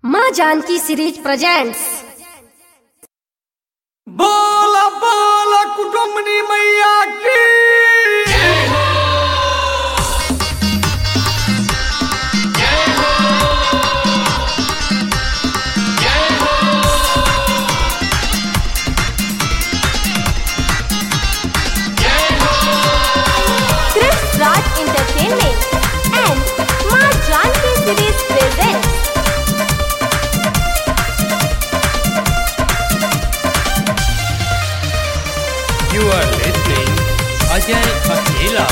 माँ Janaki series presents बोला बोला कुटुंबनी मैया की Chris Raj Entertainment and Ma Janki Series presents You are listening Ajay Akela.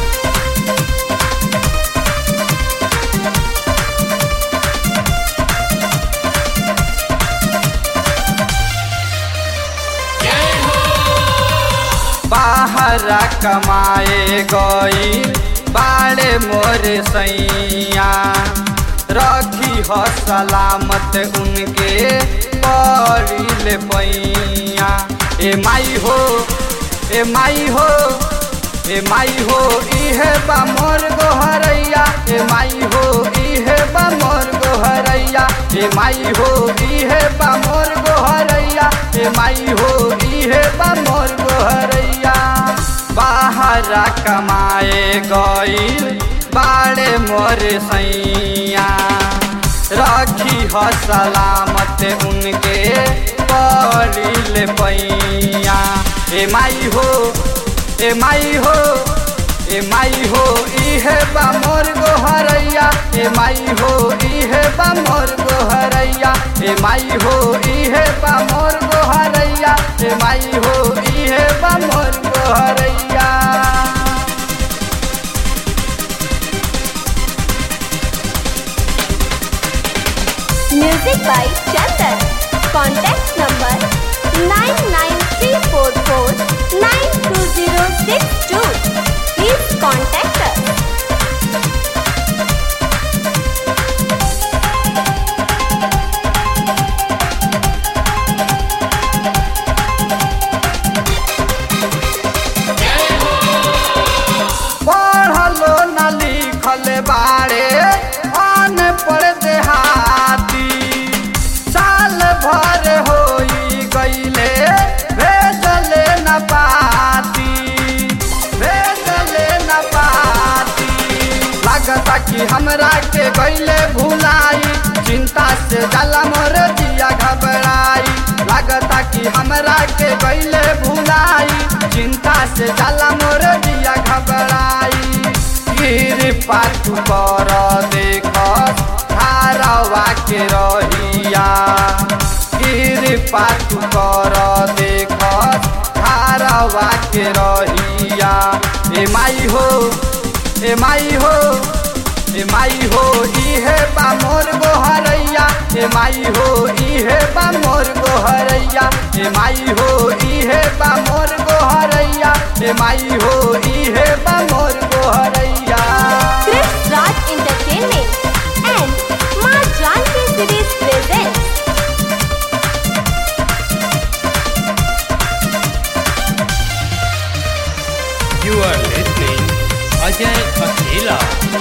बाहरा कमाए गई बाड़े मोरे सैया रखी हो सलामत उनके पड़िल पैया ए माई हो ए माई हो ए माई हो इहे बा मोर गोहरैया ए माई हो इहे बा मोर गोहरैया ए माई हो इहे बा मोर गोहरैया ए माई हो इहे बा मोर गोहरैया बाहरा कमाए गईल बाड़े मोर सैया रखी हो सलामत उनके पड़िल पैया ए माई हो ए माई हो ए माई हो इहे बा मोर गोहरैया ए माई हो इहे बा मोर गोहरैया ए माई हो इहे बा मोर गोहरैया ए माई हो इहे बा मोर गोहरैया Music by Chandan. Contact number 99344920062. Please contact us. पढ़लो न लिखल बाड़े अनपढ़ देहाती साल भर होई गईले भेजले न पाती भेजले न पाती लागता कि हमरा के गईले भुलाई चिंता से जाला मोर दिया घबराई लागता कि हमरा के गईले भुलाई चिंता से जाला मोर दिया घबराई कृपा तू कर देख धारवा के रहिया कृपा तू कर देख धारवा के रहिया ए माई हो ए माई हो ए माई हो इहे बा मोर गोहरैया ए माई हो इहे बा मोर गोहरैया ए माई हो इहे बा मोर गोहरैया ए माई हो इहे बा मोर गोहरैया Chris Raj Entertainment and Ma Janki Series presents You are listening Ajay Akela.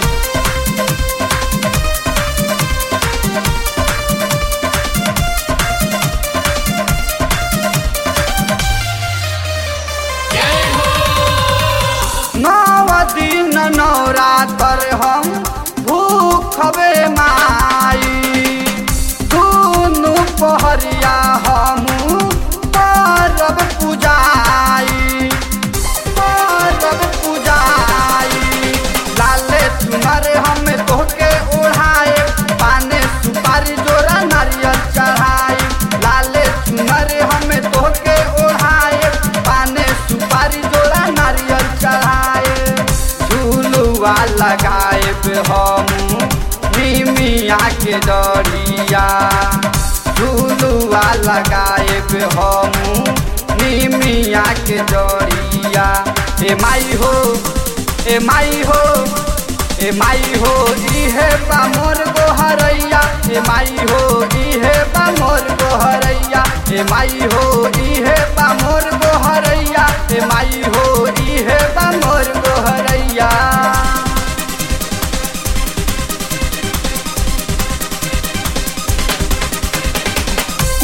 नव दिन नवरातर हम भूखबे माई दुनु पहरिया हमू परब पूजाई परब पूजाई लाले तुम्हारे हम तोहके ओढ़ाए पाने सुपारी जोरा नारियल चढ़ाई लाले तुम्हारे हम तोहके ओढ़ाए पाने सुपारी जोरा नारियल चढ़ाए झूलुआ लगाए हम निमिया के डरिया झूलुआ लगाए हम निमिया के डरिया ए माई हो ए माई हो ए माई हो इहे बा मोर गोहरैया ए माई हो इहे बा मोर गोहरैया ए माई हो इहे बा मोर गोहरैया ए माई हो इहे बा मोर गोहरैया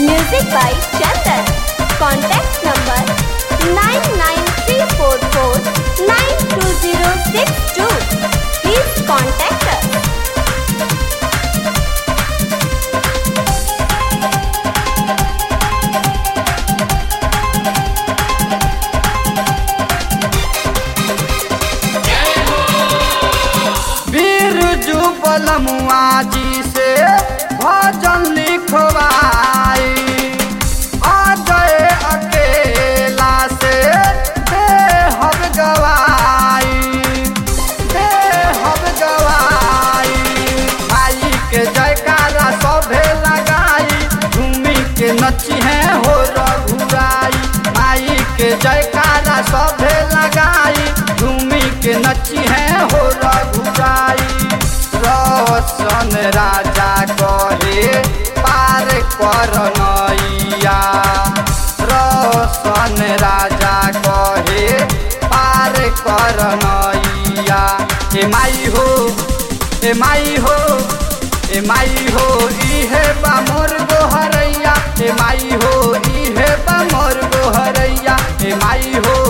Music by Chandan. Contact number 99344-92062. Please contact us. Birju बलमुआ जी से भजन लिखवाई अजय अकेला से बेहब गवाई बेहब गवाई भाई के जयकारा सभे लगाई झूमी के नची है हो रघुराई माई के जयकारा सभे लगाई झूमी के नची है हो रघुराई रोशन राजा कहे पार कर नैया रोशन राजा कहे पार कर नैया ए माई हो ए माई हो ए माई हो इहे बा मोर गोहरैया ए माई हो इहे बा मोर गोहरैया ए माई हो